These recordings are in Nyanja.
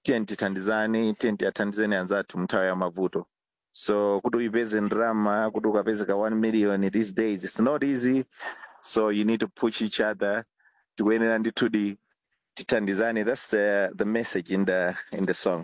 tiye tithandizane tiye tiyathandizeni anzathu mnthawi ya mavuto so kuti uyipeze ndrama kuti ukapezeka 1 million these days it's not easy so you need to push each other tikuyenera ndithudi tithandizane that's the, the message in the, in the song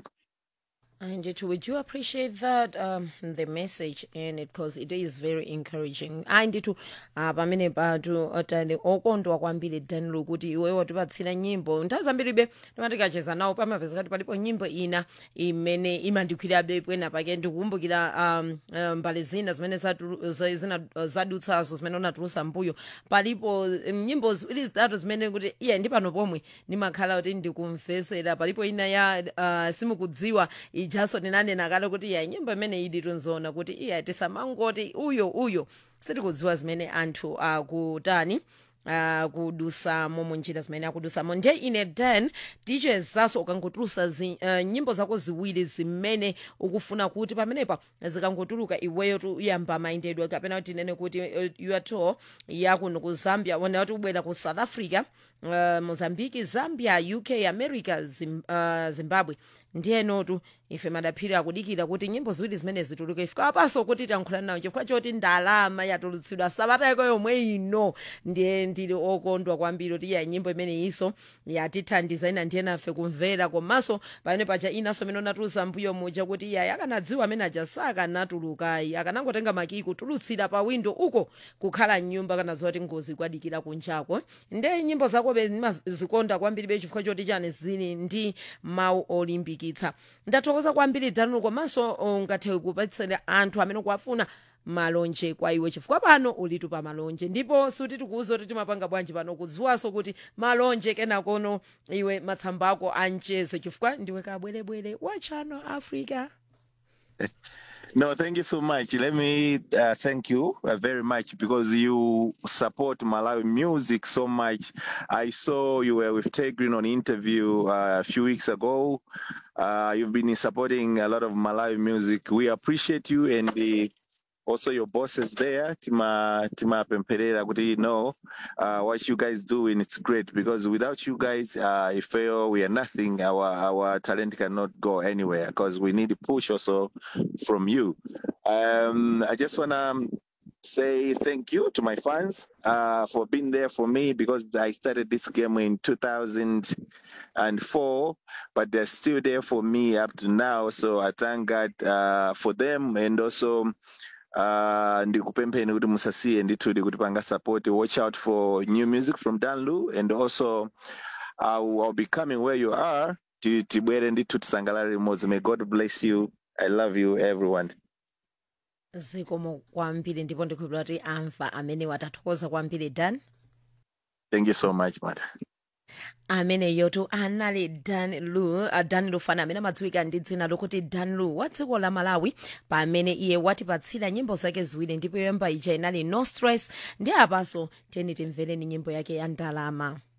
And it, we do appreciate that um, the message in it because it is very encouraging. Anditu uh, pamene patu otani okondwa kwambiri Danlu kuti iwewe watipatsira nyimbo nthawi zambiri be timatikacheza nawo pamapeza kuti palipo nyimbo ina imene imandikwirabe pwena pake ndikukumbukira um, um, mbali zina zimene zatu- za- zina zadutsazo zimene unatulusa mbuyo palipo um, nyimbo ziwiri zitatu zimene kuti iye ndi pano pomwe ndimakhala kuti ndikumvesera palipo ina ya uh, simukudziwa ijaso ndinanena kale kuti iya nyimbo imene idi tunzona kuti iya tisamangoti uyo uyo sitikudziwa zimene anthu akutani Uh, kudusamo munjira zimene akudusamo ndiye ine dan dj zaso ukangotulusa zi, uh, nyimbo zako ziwiri zimene ukufuna kuti pamenepa zikangotuluka iweyo tuyamba mayendedwe kapena kuti nene kuti uh, your tour yakuno ku zambia wona kuti ubwera ku south africa uh, mozambique zambia uk america Zim, uh, zimbabwe ndiyenotu ife madaphiri akudikira kuti nyimbo ziwiri zimene zituluke ifika apaso kuti tankhulani nawo chifukwa choti ndalama yatulutsidwa sabata yako yomwe ino ndiye ndili okondwa kwambiri kuti iya nyimbo imene iso yatithandiza ina ndiye nafe kumvera komanso pamene paja inaso imene unatulusa mbuyo muja kuti iyayi akanadziwa amene aja sakanatulukayi akanangotenga makiyi kutulutsira pa windo uko kukhala mnyumba kana zoti ngozi kwadikira kunjako nde nyimbo zako zikonda kwambiri be chifukwa choti chani zili ndi mawu olimbikitsa ndathokoza kwambiri danulo komanso ungathe kupatsira anthu amene kuwafuna malonje kwa iwe chifukwa pano ulitu pa malonje ndipo suti tikuuza kuti timapanga bwanji pano kudziwanso kuti malonje kenakono iwe matsamba ako anchezo chifukwa ndiwe kabwerebwere wa channel africa No, thank you so much. Let me uh, thank you uh, very much because you support Malawi music so much. I saw you were with Tegrin on interview uh, a few weeks ago. Uh, you've been supporting a lot of Malawi music. We appreciate you and the, also your bosses there, Tima Tima Pemperera, kuti know uh, what you guys do and it's great because without you guys, uh, if fail, we are nothing. Our our talent cannot go anywhere because we need a push also from you. Um, I just wanna say thank you to my fans uh, for being there for me because I started this game in 2004, but they're still there for me up to now. So I thank God uh, for them and also uh, ndikupempheni kuti musasiye ndithudi kuti panga support watch out for new music from danlu and also I'll, I'll be coming where you are ti- tibwere ndithu tisangalale limodzi may god bless you i love you everyone zikomo kwambiri ndipo ndikhulupira kuti amva amene watathokoza kwambiri dan thank you so much mata amene yotu anali dan lu uh, dan lufana amene amadziwika ndi dzina lokuti dan lu wa dziko la malawi pamene iye watipatsira nyimbo zake ziwiri ndipo yoyamba ija inali no stress ndi apaso tiyeni timvereni nyimbo yake ya ndalama